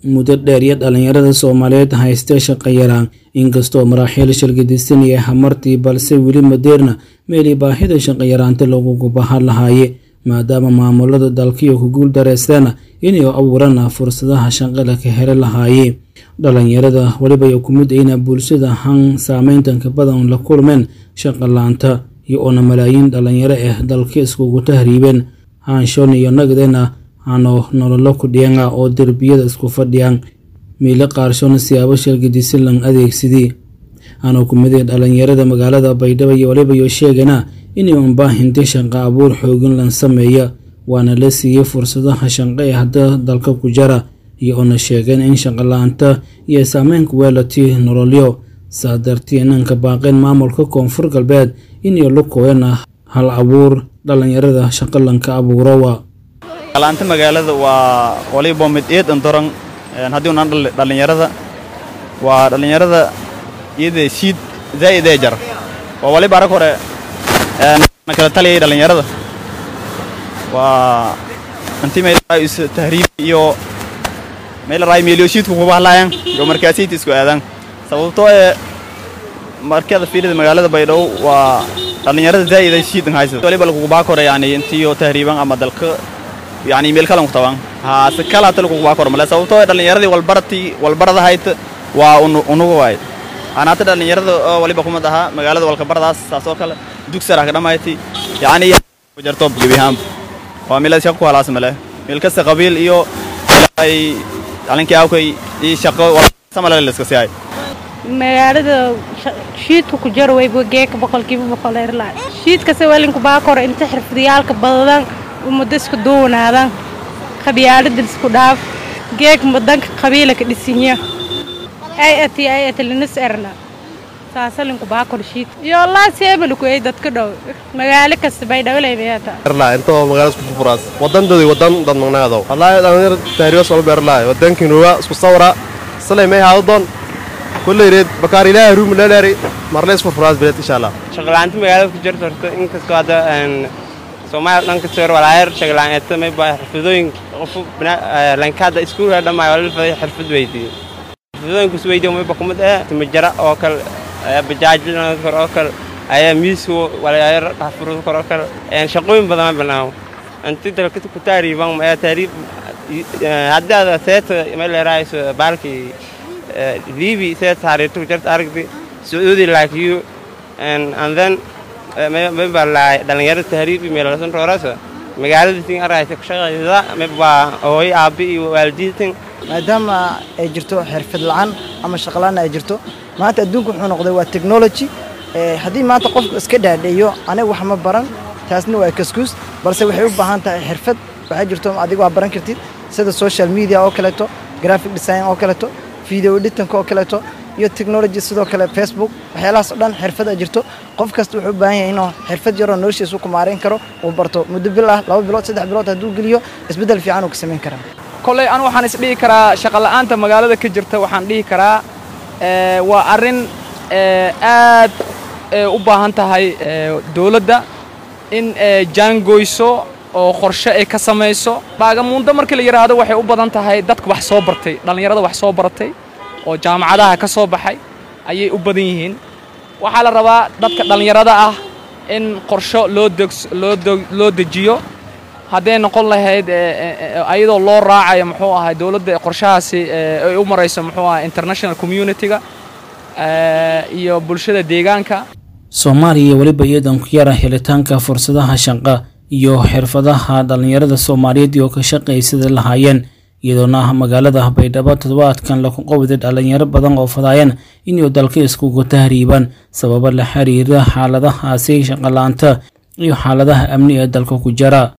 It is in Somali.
muddo dheer iyo dhalinyarada soomaaliyeed haystee shaqo yaraan inkastoo maraaxiil shirgadisan iyo hamartii balse weli madeerna meelii baahida shaqo yaraanta lagugu bahan lahaaye maadaama maamulada dalkiyo ku guul dareysteen inay abuurana fursadaha shaqada ka heli lahaaye dhalinyarada weliba ay ku mid ayna bulshada han saameyntanka badan la kulmeen shaqo laanta iyo oona malaayiin dhalinyaro ah dalka iskugu tahriibeen haanshoon iyo nagdena hano nololo ku dhianga oo derbiyada isku fadhiyaan miile qaarshoona siyaabo shalgadisan lan adeegsadii anoo ku miday dhalinyarada magaalada baydhabo iyo waliba iyo sheegana inay unbaahinta shaqo abuur xoogin lan sameeya waana la siiyey fursadaha shaqo ee hadda dalka ku jara iyo oona sheegeen in shaqo la-aanta iyo saameynka weelati nololyo saa dartii inanka baaqeen maamulka koonfur galbeed inay la kooyana hal abuur dhalinyarada shaqo lanka abuurowa laanta magaalada waa waliba mid eed andoran haddii unaan dhalinyarada waa dhalinyarada iyada siid zaa'id ee jar waa waliba arag hore na kala taliyay dhalinyarada waa intii meel tahriib iyo meel raay meeliyo siidku kuba hadlaayaan iyo markaasiinta isku aadaan sababtoo ee markada fiilida magaalada baydhabo waa dhalinyarada zaa'id ay siid haysa waliba lagugu baa kore yani intiyo tahriiban ama dalka yani meel kalan ku tabaan haa si kala hata lagugu baa kore male sababtoo dhalinyaradii walbaratii walbarada hayt waa unugu waay anaata dhalinyarada oo waliba kumad ahaa magaalada walkabaradaas saas oo kale dugsara ka dhamayti yani jarto gebihaan waa meel shaqo ku halaas male meel kasta qabiil iyo ay dhalinkii awkay iyo shaqo samale la iska siiyay magaalada shiidka ku jaro wayba geeka boqolkiiba boqol erlaa shiidkase walinku baa kore inta xirfadiyaalka badadan ummadda isku duwanaadan qabyaalada isku dhaaf geeg madanka qabiila ka dhisinya ay ati ay ati linis erna saasalinku baa kor shiid iyo laasi ebalku ay dadka dhow magaalo kasta bay dhawlay beeta erlaa inta magaalada isku furaas wadandoodi wadan dad magnaado wallahi dhalinyar tahriyo soo beerlaa wadanka nuwa isku sawra salay may haadon kulleeyd bakaar ilaahay ruum leeleeri marle isku furaas belet insha Allah shaqalaanta magaalada ku jirto horta inkastoo hadda Soomaaliya dhanka soo walaayar shaqalaanta may baa xirfadooyin qof lankada iskuulka dhammaay wala faday xirfad weydii xirfadooyinku is weydiyo may bakumad ee timajara oo kale bajaaj kor oo kale ayaa miisku walaayar dhafurud kor oo kale shaqooyin badan banaaw anti dalka ku taariiban ma taariib hadda seeta may leerayso baalkii liibi seet taariikhtu jirta aragti sacuudi laakiyo and then mayba dhalinyaro tahriib meelasan roorasa magaalada tin araysa ku shaqayda mayba hooy aabi iyo waalidiintan maadaama ay jirto xirfad la'aan ama shaqo la'aan ay jirto maanta adduunku wuxuu noqday waa technology haddii maanta qofku iska dhaadheeyo aniga wax ma baran taasna waa kaskuus balse waxay u baahan tahay xirfad waxaa jirto adiga waa baran kartid sida social media oo kaleeto graphic design oo kaleeto video editanka oo kaleeto iyo technology sidoo kale facebook waxyaalahaas oo dhan xirfad a jirto qof kasta wuxuu u baahan yahay inuu xirfad yaroo noloshiisa ku maarayn karo uu barto muddo bil ah laba bilood saddex bilood hadduu geliyo isbeddel fiican uu ka samayn karaa kolley anu waxaan isdhihi karaa shaqola'aanta magaalada ka jirta waxaan dhihi karaa waa arrin aad u baahan tahay dowladda in jaangoyso oo qorshe ay ka samayso baagamuundo markii la yidhaahdo waxay u badan tahay dadka wax soo bartay dhallinyarada wax soo baratay oo jaamacadaha ka soo baxay ayay u badan yihiin waxaa la rabaa dadka dhallinyarada ah in qorsho loo loo dejiyo hadday noqon lahayd ayadoo loo raacayo muxuu ahay dowladda qorshahaasi ay u marayso muxuu ahay international community-ga iyo bulshada deegaanka soomaaliya weliba iyadan ku yara helitaanka fursadaha shaqo iyo xirfadaha dhalinyarada soomaaliyeed oo ka shaqaysada lahaayeen iyadoona ah magaalada baydhabo toddobaadkan lagu qowday dhalinyaro badan oo fadaayeen inay dalka iskugu tahriibaan sababo la xiriira xaaladahaasi shaqolaanta iyo xaaladaha amni ee dalka ku jira